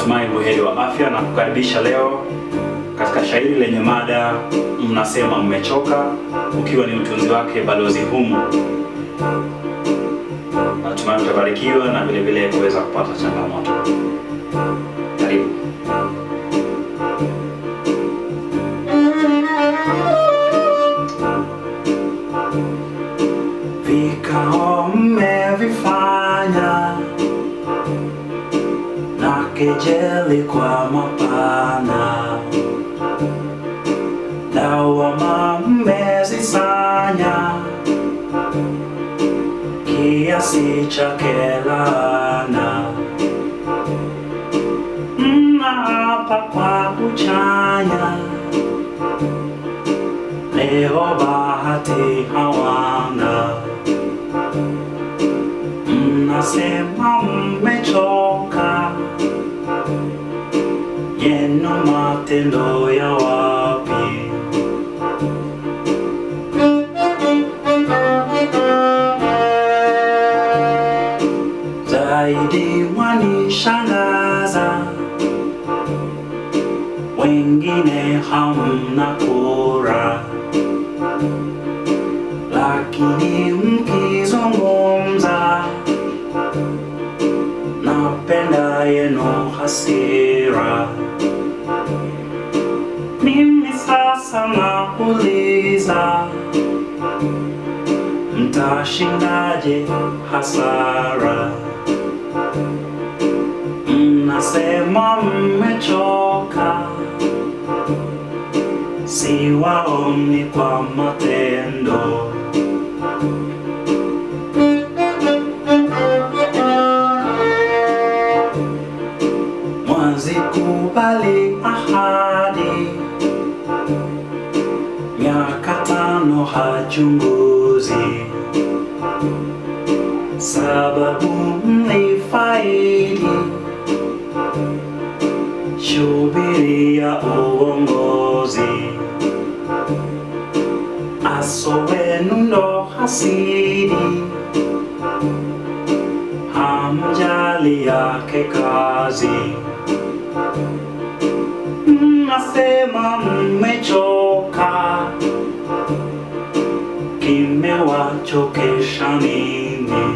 Natumai buheri wa afya na kukaribisha leo katika shairi lenye mada mnasema mmechoka, ukiwa ni utunzi wake Balozi Humu. Natumai utabarikiwa na vile vile kuweza kupata changamoto. Karibu. Vikao mmevifanya na kejeli kwa mapana, lawama mmezisanya kiasi cha kelana, mnaapa kwa kuchanya, leo bahati hawana mnasema mmechoka, yenu matendo ya wapi? Zaidi mwanishangaza, wengine hamna kura, lakini mkizungumza napenda yenu hasira. Mimi sasa nauliza, mtashindaje hasara? Mnasema mmechoka, siwaoni kwa matendo. Mwazikubali ahadi, miaka tano hachunguzi, sababu mlifaidi shubiri ya uongozi, aso wenu ndo hasidi hamjali yake kazi. Mnasema mmechoka, kimewachokesha nini?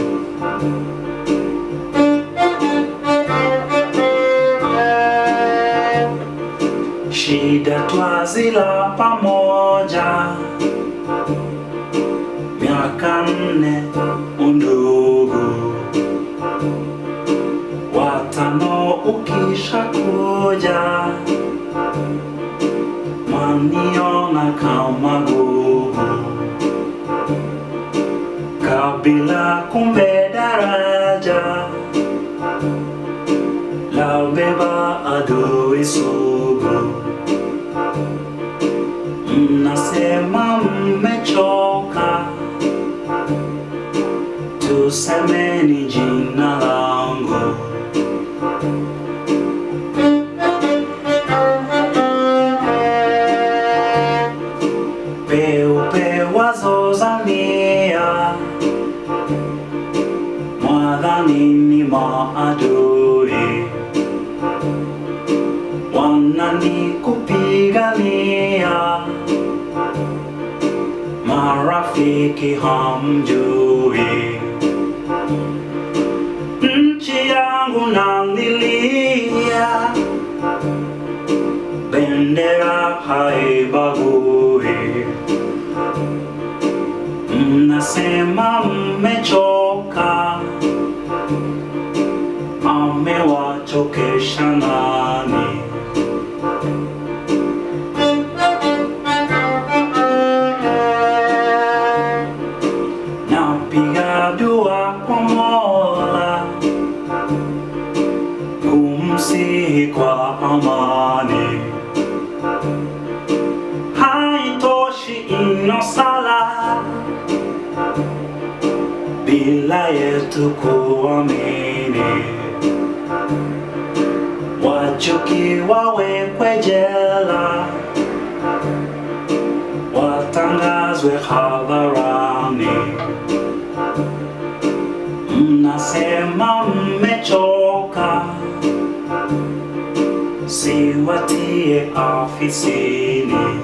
Shida twazila pamoja, miaka nne undugu watano ukisha kuja mwaniona kama gugu kabila kumbe daraja la beba adui sugu mnasema mmechoka tusemeni jina langu peupe wazozania mwadhani ni maadui wanani kupigania marafiki hamjui nchi yangu nalilia bendera haibagui mnasema mmechoka amewachokesha nani napiga dua kwa mola kumsihi kwa amani haitoshi ino sala bila yetu kuamini wachuki wawekwe jela watangazwe hadharani mnasema mmechoka siwatie afisini.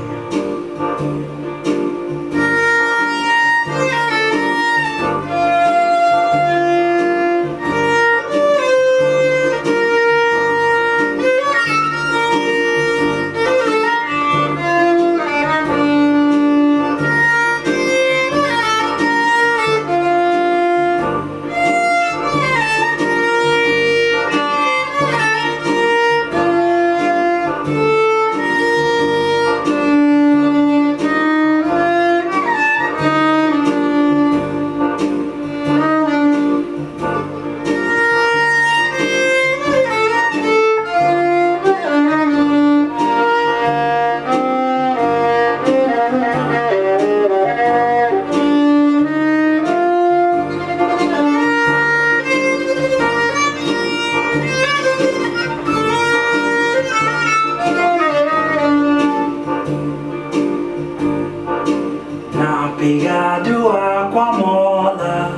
Napiga dua kwa Mola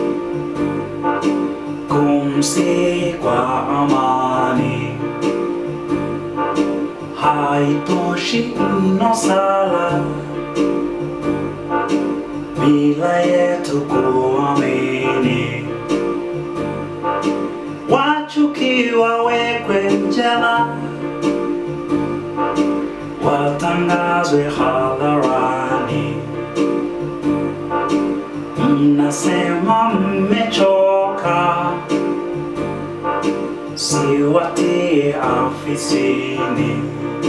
kumsihi kwa amani, haitoshi ino sala bila yetu kuamini, wachukiwa wekwe jela, watangazwe hadharani. Mnasema mmechoka, siwatie afisini.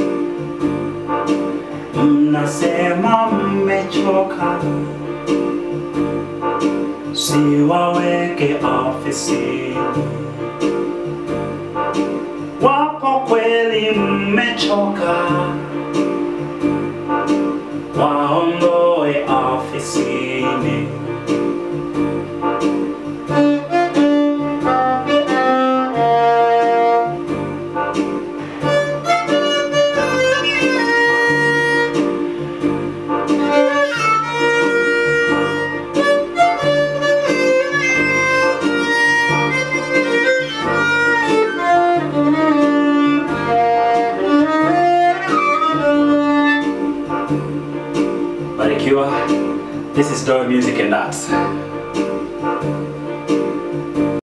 Mnasema mmechoka, siwaweke afisini. Wapo kweli mmechoka, waondoe afisini. Barikiwa. This is Doe Music and Arts.